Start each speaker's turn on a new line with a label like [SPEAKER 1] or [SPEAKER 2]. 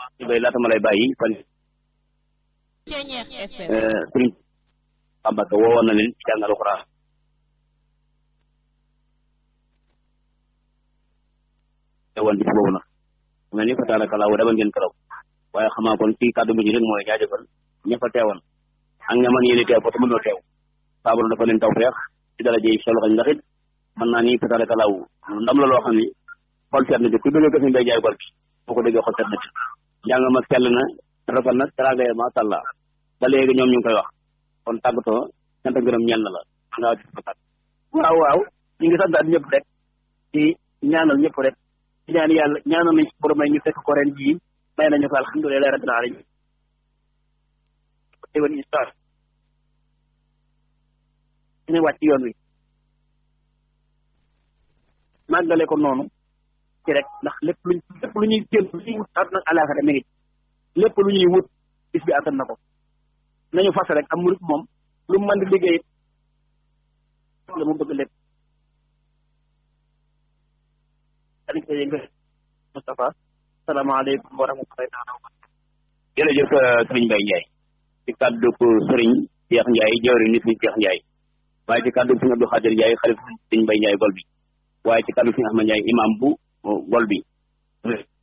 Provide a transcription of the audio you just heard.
[SPEAKER 1] ñu bay laata ma lay bàyyi fan
[SPEAKER 2] Ceñeex FM
[SPEAKER 1] sëriñ Ambaka woowoon na leen ci jàngal alxuraan woon bis boobu nag mel ni fa taaraka laaw demal ngeen karaw waaye xamaa kon fii kàddu bi rek mooy jaajëfal ña fa teewoon ak ña man yéene teew ko te mënoo teew saabaru dafa leen taw feex ci dara jëy solo xañ ndax it mën naa ni fa taaraka laaw ndam la loo xam ni xol seet na ci ku bëgg ko fi mbay jaay gor bi boo ko déggee xol seet na ci njàng ma sell na rafet na teraanga ya maa sàlla ba léegi ñoom ñu ngi koy wax kon tàggatoo sant gërëm ñeel na la nga ci ko tàgg waaw waaw ñu ngi sant at ñëpp rek ci ñaanal ñëpp rek ci ñaan yàlla ñaanal nañ ci borom may ñu fekk ko ren jii may nañu ko alhamdulilah rabbil alamin déwén incha ñu wàcc yoon wi màggale ko noonu ci rek ndax lépp luñ lépp lu ñuy jël lu ñuy wut àdduna ak àllaaxira mi ngi lépp lu ñuy wut bis bi attan na ko nañu fas rek am murit moom lu mu mën di liggéey la mu bëgg lépp dañ koy yëngal Moustapha salaamaaleykum wa rahmatullahi taala wa barakatuh jërëjëf sëriñ Mbaye Ndiaye ci kàddu ko sëriñ Cheikh Ndiaye jawri nit ñi Cheikh Ndiaye waaye ci kàddu sëriñ Abdou Khadir Ndiaye xalif sëriñ Mbaye Ndiaye gol bi waaye ci kàddu sëriñ Ahmad Ndiaye imam bu gol bi